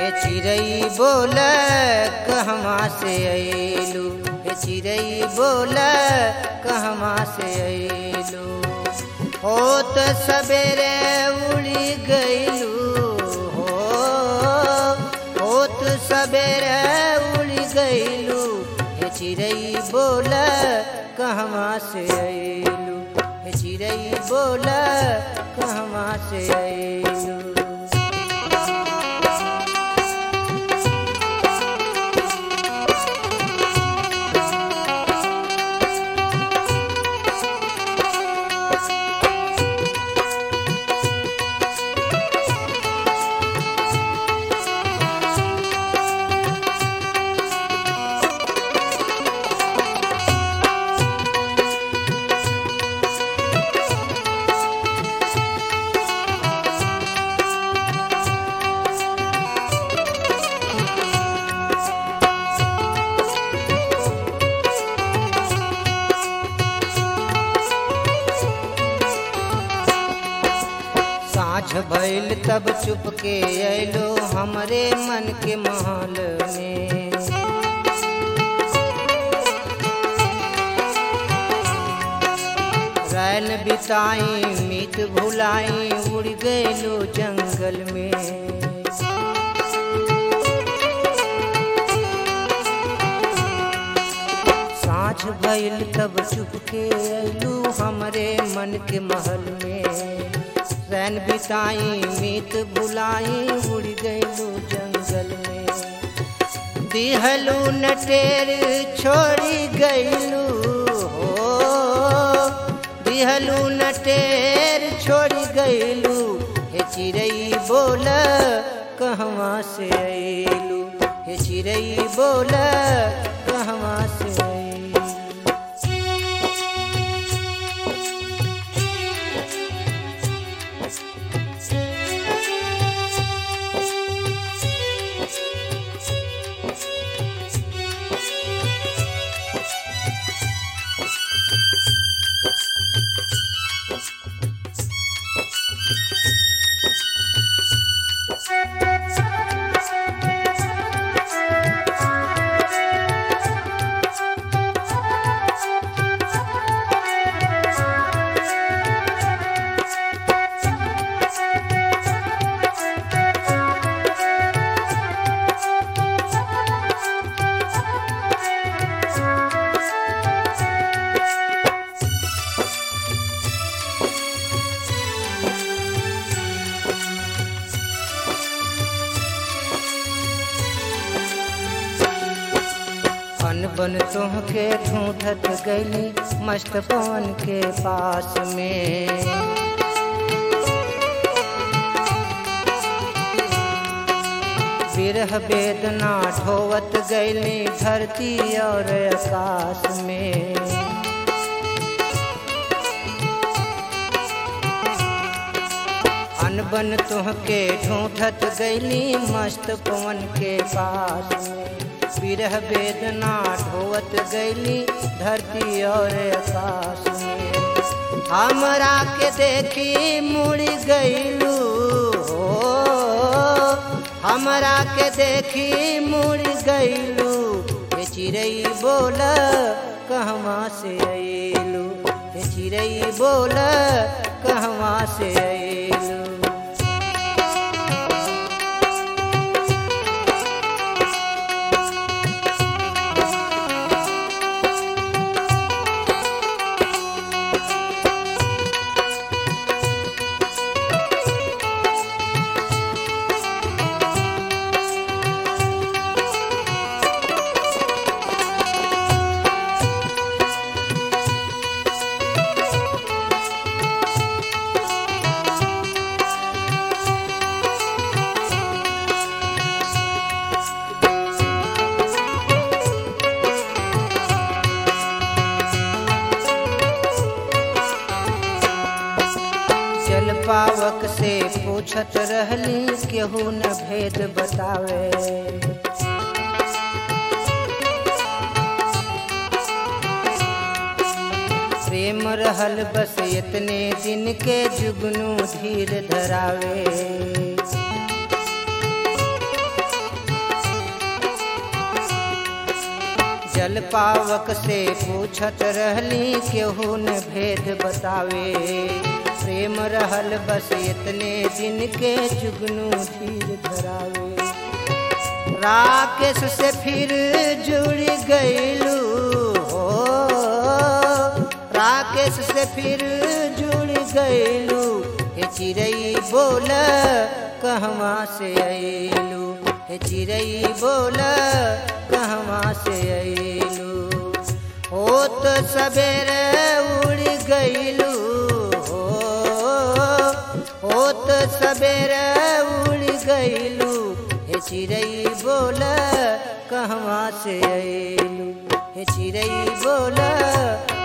हे चिड़ई बोल कहवा से अयलू हे चिड़ई बोल कहवा से अयलू होत सवेरे उड़ी गईलू हो होत सवेरे उड़ी गईलू हे चिड़ई बोल कहवा से अयलू हे चिड़ई बोल कहवा से अयलू साँझ भइल तब चुपके अयलो हमरे मन के महल में रैन बिताई मीत भुलाई उड़ गयलो जंगल में साँझ भइल तब चुपके अयलू हमरे मन के महल में रैन बिताई मीत बुलाई उड़ गयलू जंगल में दिहलू नटेर छोड़ी गयलू हो दिहलू नटेर छोड़ी गयलू हे चिड़ई बोल कहवा से अयलू हे चिड़ई बोल कहवा से अयलू अनबन तुहके ढूंढत गईली मस्त पवन के पास में विरह वेदना ढोवत गईली धरती और आकाश में अनबन तुहके ढूंढत गईली मस्त पवन के पास में विरह वेदना ढोवत गईली धरती और आकाश में हमरा के देखी मुड़ गईलू हो हमरा के देखी मुड़ गईलू हे चिड़ई बोल कहवा से अयलू हे चिड़ई बोल कहवा से अयलू जल पावक से पूछत रहली केहू न भेद बतावे प्रेम रहल बस इतने दिन के जुगनू धीर धरावे जल पावक से पूछत रहली केहू न भेद बतावे प्रेम रहल बस इतने दिन के जुगनू धीर धरावे राकेश से फिर जुड़ गईलू हो राकेश से फिर जुड़ गईलू हे चिड़ई बोल कहवा से अयलू हे चिड़ई बोल कहवा से अयलू होत सवेरे उड़ गईलू हो होत सवेरे उड़ गईलू हे चिड़ई बोल कहवा से अयलू हे चिड़ई बोल